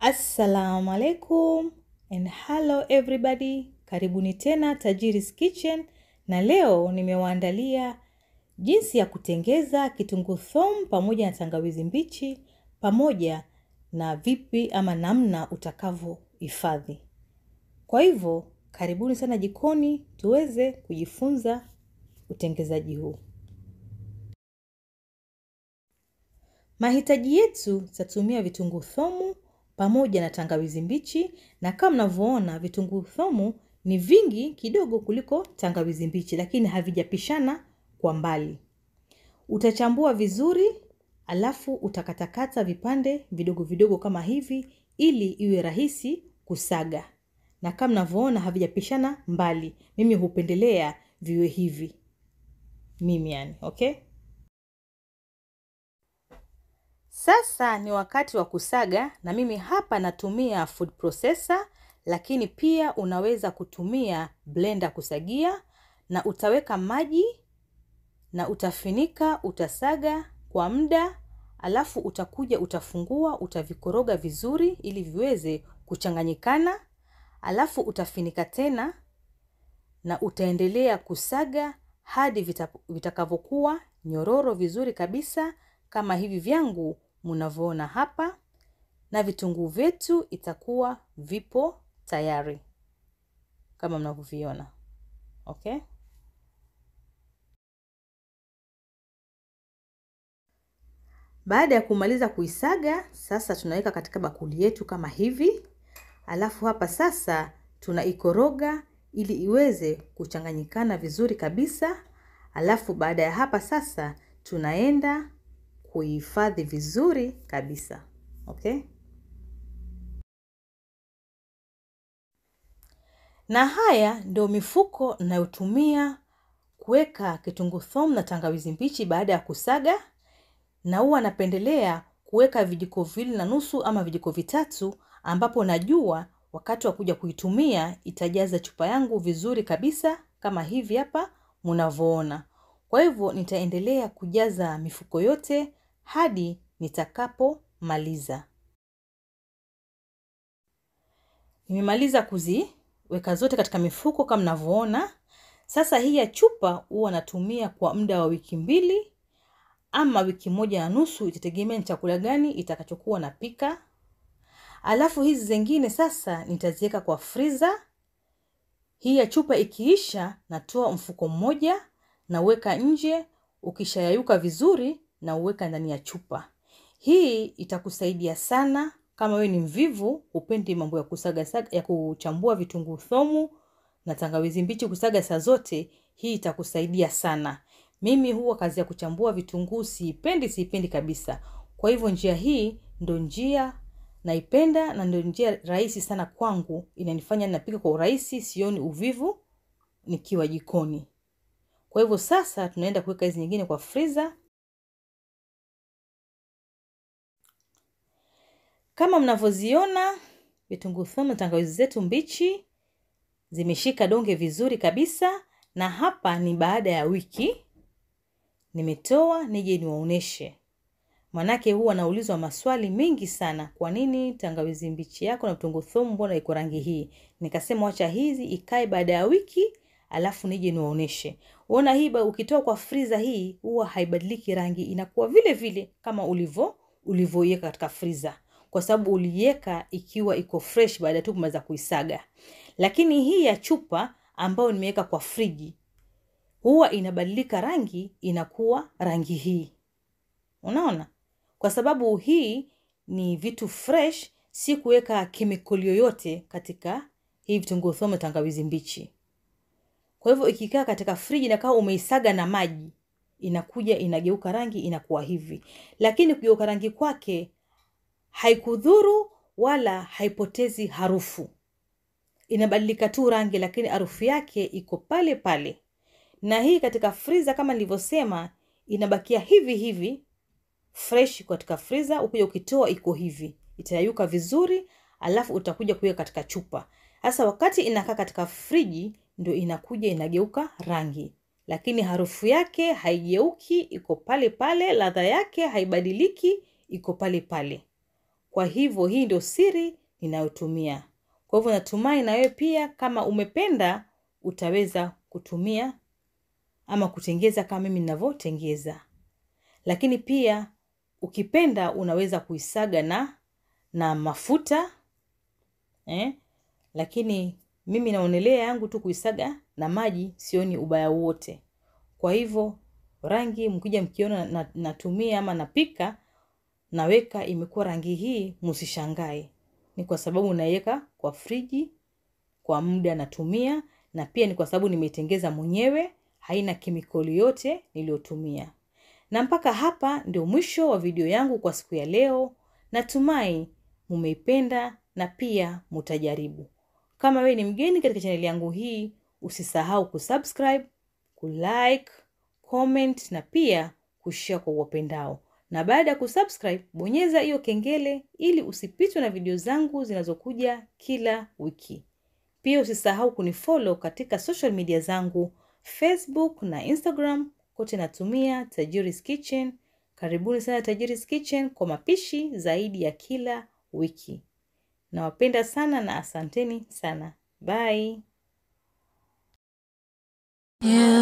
Assalamu alaikum and hello everybody. Karibuni tena Tajiri's Kitchen na leo nimewaandalia jinsi ya kutengeza kitunguu thomu pamoja na tangawizi mbichi pamoja na vipi ama namna utakavyohifadhi. Kwa hivyo, karibuni sana jikoni tuweze kujifunza utengezaji huu. Mahitaji yetu tutatumia vitunguu thomu pamoja na tangawizi mbichi, na kama mnavyoona vitunguu thomu ni vingi kidogo kuliko tangawizi mbichi, lakini havijapishana kwa mbali. Utachambua vizuri, alafu utakatakata vipande vidogo vidogo kama hivi, ili iwe rahisi kusaga. Na kama mnavyoona havijapishana mbali, mimi hupendelea viwe hivi, mimi yani, okay? Sasa ni wakati wa kusaga na mimi hapa natumia food processor, lakini pia unaweza kutumia blender kusagia na utaweka maji na utafinika, utasaga kwa muda, alafu utakuja utafungua, utavikoroga vizuri ili viweze kuchanganyikana, alafu utafinika tena na utaendelea kusaga hadi vitakavyokuwa nyororo vizuri kabisa kama hivi vyangu mnavyoona hapa, na vitunguu vyetu itakuwa vipo tayari kama mnavyoviona. Okay, baada ya kumaliza kuisaga, sasa tunaweka katika bakuli yetu kama hivi, alafu hapa sasa tunaikoroga ili iweze kuchanganyikana vizuri kabisa. Alafu baada ya hapa sasa tunaenda kuihifadhi vizuri kabisa. Okay, na haya ndio mifuko ninayotumia kuweka kitunguu thomu na tangawizi mbichi baada ya kusaga, na huwa napendelea kuweka vijiko viwili na nusu ama vijiko vitatu, ambapo najua wakati wa kuja kuitumia itajaza chupa yangu vizuri kabisa kama hivi hapa mnavyoona. Kwa hivyo nitaendelea kujaza mifuko yote hadi nitakapomaliza. Nimemaliza kuziweka zote katika mifuko kama mnavyoona. Sasa hii ya chupa huwa natumia kwa muda wa wiki mbili ama wiki moja na nusu, itategemea ni chakula gani itakachokuwa napika. Alafu hizi zingine sasa nitaziweka kwa friza. Hii ya chupa ikiisha, natoa mfuko mmoja nauweka nje. Ukishayayuka vizuri na uweka ndani ya chupa. Hii itakusaidia sana kama wewe ni mvivu, upendi mambo ya kusaga saga, ya kuchambua vitunguu thomu na tangawizi mbichi kusaga saa zote. Hii itakusaidia sana. Mimi huwa kazi ya kuchambua vitunguu siipendi, siipendi kabisa. Kwa hivyo njia hii ndo njia naipenda na ndio njia rahisi sana kwangu, inanifanya napika kwa urahisi, sioni uvivu nikiwa jikoni. Kwa hivyo sasa tunaenda kuweka hizi nyingine kwa friza. Kama mnavyoziona vitunguu thomu na tangawizi zetu mbichi zimeshika donge vizuri kabisa, na hapa ni baada ya wiki nimetoa nije niwaoneshe. Manake huwa naulizwa maswali mengi sana, kwa nini tangawizi mbichi yako na vitunguu thomu mbona iko rangi hii? Nikasema wacha hizi ikae baada ya wiki alafu nije niwaoneshe. Uona hii ukitoa kwa friza hii huwa haibadiliki rangi, inakuwa vile vile kama ulivyo ulivyoiweka katika friza, kwa sababu uliiweka ikiwa iko fresh baada tu kumaliza kuisaga. Lakini hii ya chupa ambayo nimeweka kwa friji huwa inabadilika rangi, inakuwa rangi hii. Unaona, kwa sababu hii ni vitu fresh, si kuweka kemikali yoyote katika hii vitunguu thomu na tangawizi mbichi. Kwa hivyo ikikaa katika friji na kama umeisaga na maji, inakuja inageuka rangi inakuwa hivi. Lakini kugeuka rangi kwake haikudhuru wala haipotezi harufu. Inabadilika tu rangi, lakini harufu yake iko pale pale. Na hii katika friza kama nilivyosema, inabakia hivi hivi fresh katika friza. Ukija ukitoa iko hivi, itayayuka vizuri, alafu utakuja kuweka katika chupa. Sasa wakati inakaa katika friji ndio inakuja inageuka rangi, lakini harufu yake haigeuki, iko pale pale. Ladha yake haibadiliki, iko pale pale. Kwa hivyo hii ndio siri ninayotumia. Kwa hivyo natumai na wewe pia kama umependa utaweza kutumia ama kutengeza kama mimi ninavyotengeza. Lakini pia ukipenda unaweza kuisaga na na mafuta eh? Lakini mimi naonelea yangu tu kuisaga na maji, sioni ubaya wote. Kwa hivyo rangi mkija mkiona na, natumia ama napika naweka imekuwa rangi hii, msishangae. Ni kwa sababu naiweka kwa friji kwa muda natumia, na pia ni kwa sababu nimeitengeza mwenyewe, haina kemikali yote niliyotumia. Na mpaka hapa ndio mwisho wa video yangu kwa siku ya leo. Natumai mumeipenda na pia mutajaribu. Kama wewe ni mgeni katika chaneli yangu hii, usisahau kusubscribe, kulike, comment na pia kushare kwa uwapendao. Na baada ya kusubscribe, bonyeza hiyo kengele ili usipitwe na video zangu zinazokuja kila wiki. Pia usisahau kunifollow katika social media zangu Facebook na Instagram, kote natumia Tajiri's Kitchen. Karibuni sana Tajiri's Kitchen kwa mapishi zaidi ya kila wiki. Nawapenda sana na asanteni sana. Bye. You